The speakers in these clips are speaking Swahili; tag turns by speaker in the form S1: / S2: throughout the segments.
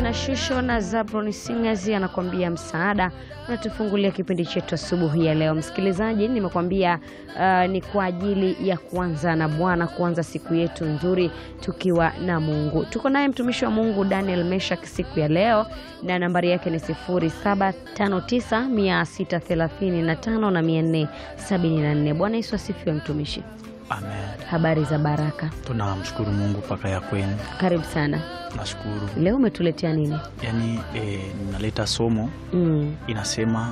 S1: Hana Shusho na Zabron Singers anakuambia msaada. Unatufungulia kipindi chetu asubuhi ya leo, msikilizaji. Nimekwambia uh, ni kwa ajili ya kuanza na Bwana, kuanza siku yetu nzuri tukiwa na Mungu. Tuko naye mtumishi wa Mungu Daniel Meshak siku ya leo, na nambari yake ni 0759 635 na 474. Bwana Yesu asifiwe, mtumishi.
S2: Amen.
S1: Habari za baraka?
S2: Tunamshukuru Mungu mpaka ya kwenu.
S1: Karibu sana.
S2: Nashukuru.
S1: Leo umetuletea nini?
S2: Yaani e, ninaleta somo
S1: Mm,
S2: inasema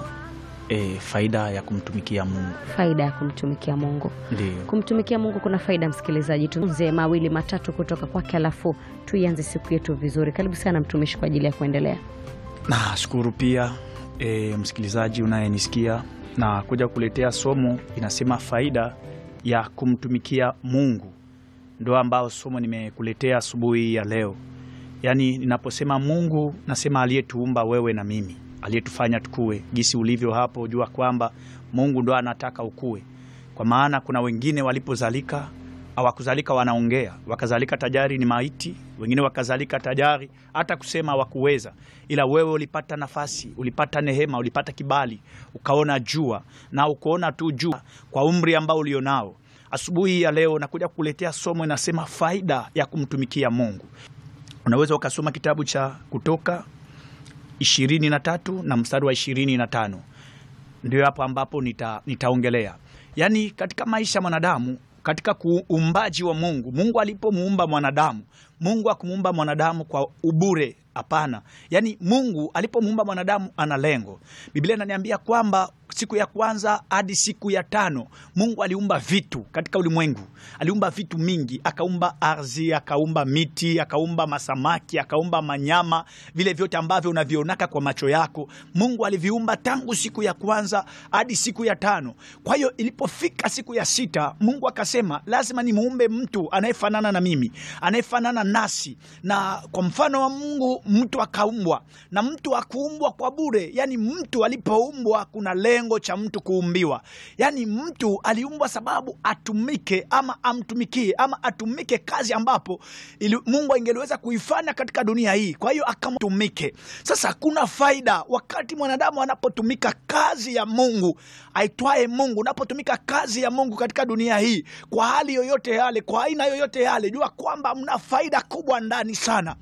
S2: e, faida ya kumtumikia Mungu.
S1: faida ya kumtumikia Mungu.
S2: Ndio.
S1: Kumtumikia Mungu kuna faida, msikilizaji. Tuanze mawili matatu kutoka kwake, alafu tuianze siku yetu vizuri. Karibu sana mtumishi, kwa ajili ya kuendelea.
S2: Nashukuru pia e, msikilizaji unayenisikia na kuja kuletea somo inasema faida ya kumtumikia Mungu. Ndio ambao somo nimekuletea asubuhi ya leo. Yaani ninaposema Mungu nasema aliyetuumba wewe na mimi, aliyetufanya tukue jinsi ulivyo hapo, jua kwamba Mungu ndo anataka ukue. Kwa maana kuna wengine walipozalika hawakuzalika wanaongea, wakazalika tajari ni maiti, wengine wakazalika tajari hata kusema hawakuweza, ila wewe ulipata nafasi, ulipata nehema, ulipata kibali, ukaona jua na ukuona tu jua kwa umri ambao ulionao. Asubuhi ya leo nakuja kukuletea somo inasema faida ya kumtumikia Mungu. Unaweza ukasoma kitabu cha Kutoka ishirini na tatu na mstari wa ishirini na tano ndio hapo ambapo nita, nitaongelea yaani katika maisha ya mwanadamu katika kuumbaji wa Mungu. Mungu alipomuumba mwanadamu, Mungu akumuumba mwanadamu kwa ubure. Hapana, yaani Mungu alipomuumba mwanadamu ana lengo. Biblia inaniambia kwamba siku ya kwanza hadi siku ya tano Mungu aliumba vitu katika ulimwengu, aliumba vitu mingi, akaumba ardhi, akaumba miti, akaumba masamaki, akaumba manyama, vile vyote ambavyo unavionaka kwa macho yako, Mungu aliviumba tangu siku ya kwanza hadi siku ya tano. Kwa hiyo ilipofika siku ya sita, Mungu akasema lazima nimuumbe mtu anayefanana na mimi, anayefanana nasi, na kwa mfano wa Mungu mtu akaumbwa, na mtu akuumbwa kwa bure. Yani mtu alipoumbwa kuna lengo cha mtu kuumbiwa, yani mtu aliumbwa sababu atumike ama amtumikie ama atumike kazi ambapo ili Mungu ingeliweza kuifanya katika dunia hii. Kwa hiyo akamtumike. Sasa kuna faida wakati mwanadamu anapotumika kazi ya Mungu aitwaye Mungu, unapotumika kazi ya Mungu katika dunia hii kwa hali yoyote yale, kwa aina yoyote yale, jua kwamba mna faida kubwa ndani sana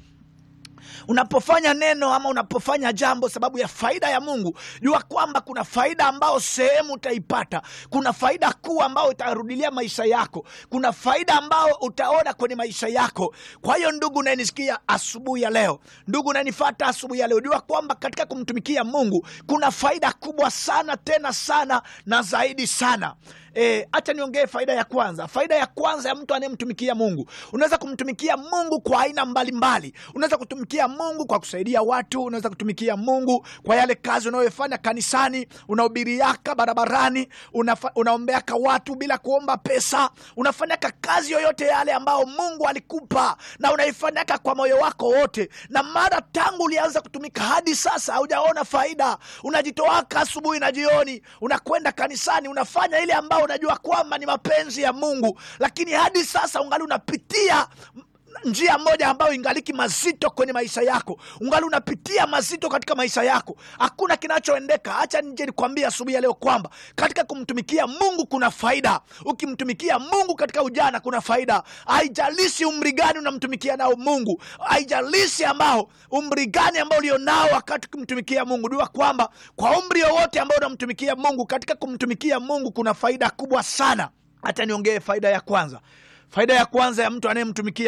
S2: unapofanya neno ama unapofanya jambo sababu ya faida ya Mungu, jua kwamba kuna faida ambayo sehemu utaipata. Kuna faida kuu ambayo itarudilia maisha yako, kuna faida ambayo utaona kwenye maisha yako. Kwa hiyo ndugu unayenisikia asubuhi ya leo, ndugu unanifata asubuhi ya leo, jua kwamba katika kumtumikia Mungu kuna faida kubwa sana, tena sana na zaidi sana. Hacha e, niongee faida ya kwanza. Faida ya kwanza ya mtu anayemtumikia Mungu, unaweza kumtumikia Mungu kwa aina mbalimbali. Unaweza kutumikia Mungu kwa kusaidia watu, unaweza kutumikia Mungu kwa yale kazi unayofanya kanisani, unahubiriaka barabarani, unafa, unaombeaka watu bila kuomba pesa, unafanyaka kazi yoyote yale ambao Mungu alikupa na unaifanyaka kwa moyo wako wote, na mara tangu ulianza kutumika hadi sasa haujaona faida. Unajitoaka asubuhi na jioni, unakwenda kanisani, unafanya ile ambao unajua kwamba ni mapenzi ya Mungu, lakini hadi sasa ungali unapitia njia moja ambayo ingaliki mazito kwenye maisha yako, ungali unapitia mazito katika maisha yako, hakuna kinachoendeka. Hacha nje nikwambia asubuhi ya leo kwamba katika kumtumikia Mungu kuna faida. Ukimtumikia Mungu katika ujana kuna faida, haijalishi umri gani unamtumikia nao Mungu, haijalishi ambao umri gani ambao ulionao wakati kumtumikia Mungu. Jua kwamba kwa umri wowote ambao unamtumikia Mungu, katika kumtumikia Mungu kuna faida kubwa sana. Hata niongee faida ya kwanza. Faida ya kwanza ya mtu anayemtumikia